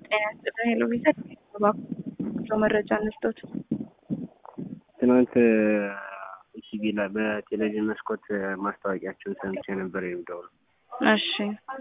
ጤና ይስጥልኝ ሄሎ ቪዛ እባክዎ መረጃ እንስጦት። ትናንት ኢቲቪ ላይ በቴሌቪዥን መስኮት ማስታወቂያቸውን ሰምቼ ነበር የሚደውለው እሺ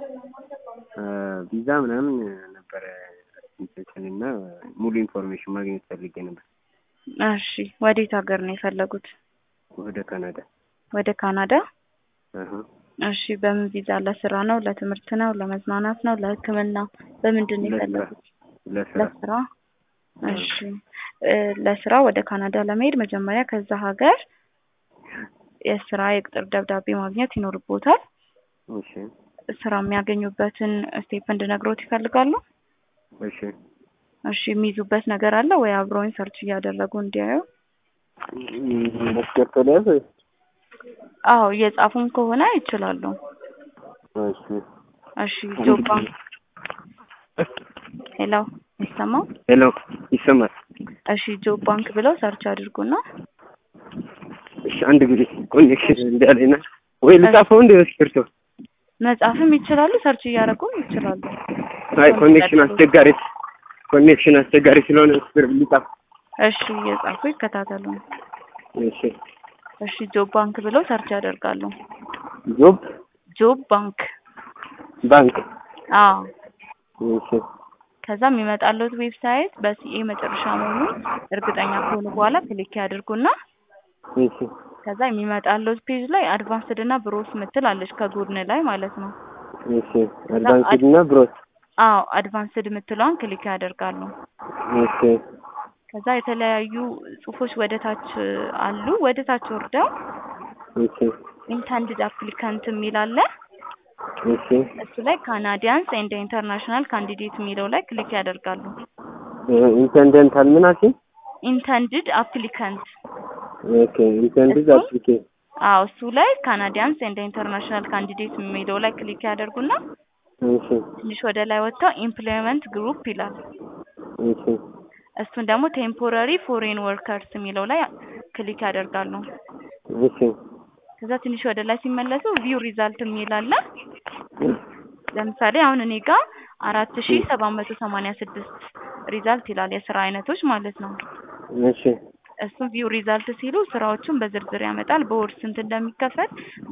ቪዛ ምናምን ነበረ ኢንቴንሽን እና ሙሉ ኢንፎርሜሽን ማግኘት ፈልጌ ነበር። እሺ ወዴት ሀገር ነው የፈለጉት? ወደ ካናዳ። ወደ ካናዳ? አሀ። እሺ በምን ቪዛ? ለስራ ነው? ለትምህርት ነው? ለመዝናናት ነው? ለሕክምና? በምንድን ነው ለስራ የፈለጉት? ለስራ ለስራ። እሺ እ ለስራ ወደ ካናዳ ለመሄድ መጀመሪያ ከዛ ሀገር የስራ የቅጥር ደብዳቤ ማግኘት ይኖርቦታል። እሺ ስራ የሚያገኙበትን ስቴፕ እንድነግሮት ይፈልጋሉ? እሺ እሺ የሚይዙበት ነገር አለ ወይ? አብረውኝ ሰርች እያደረጉ እንዲያዩ። መስገር ተለያዘ አዎ እየጻፉም ከሆነ ይችላሉ። እሺ እሺ ጆብ ባንክ ሄሎ ይሰማው? ሄሎ ይሰማል። እሺ ጆብ ባንክ ብለው ሰርች አድርጉና እሺ አንድ ጊዜ ኮኔክሽን እንዳለና ወይ ልጻፈው እንደ እስክሪብቶ መጻፍም ይችላሉ፣ ሰርች እያደረጉም ይችላሉ። አይ ኮኔክሽን አስቸጋሪ ኮኔክሽን አስቸጋሪ ስለሆነ እስክሪብቶ ልጻፍ። እሺ እየጻፉ ይከታተሉ። እሺ እሺ ጆብ ባንክ ብለው ሰርች ያደርጋሉ። ጆብ ጆብ ባንክ ባንክ አዎ እሺ ከዛ የሚመጣለት ዌብሳይት በሲኤ መጨረሻ መሆኑን እርግጠኛ ከሆኑ በኋላ ክሊክ ያድርጉና እሺ ከዛ የሚመጣለት ፔጅ ላይ አድቫንስድ እና ብሮስ ምትል አለች ከጎን ላይ ማለት ነው። እሺ አድቫንስድ እና ብሮስ አዎ አድቫንስድ ምትለዋን ክሊክ ያደርጋሉ። እሺ ከዛ የተለያዩ ጽሁፎች ወደ ታች አሉ። ወደ ታች ወርደው እሺ ኢንተንድድ አፕሊካንት የሚል አለ። እሺ እሱ ላይ ካናዲያንስ ኤንድ ኢንተርናሽናል ካንዲዴት የሚለው ላይ ክሊክ ያደርጋሉ። ኢንተንደንታል ምን አልሽኝ? ኢንተንድድ አፕሊካንት ኦኬ ኢንተንድድ እሱ? አፕሊኬሽን አዎ እሱ ላይ ካናዲያንስ ኤንድ ኢንተርናሽናል ካንዲዴት የሚለው ላይ ክሊክ ያደርጉና እሺ ትንሽ ወደ ላይ ወጥተው ኢምፕሎይመንት ግሩፕ ይላል። እሺ እሱን ደግሞ ቴምፖራሪ ፎሬን ወርከርስ የሚለው ላይ ክሊክ ያደርጋሉ። እሺ ከዛ ትንሽ ወደ ላይ ሲመለሱ ቪው ሪዛልት የሚል አለ። ለምሳሌ አሁን እኔ ጋር አራት ሺ ሰባት መቶ ሰማንያ ስድስት ሪዛልት ይላል የስራ አይነቶች ማለት ነው። እሺ እሱም ቪው ሪዛልት ሲሉ ስራዎቹን በዝርዝር ያመጣል። በወር ስንት እንደሚከፈል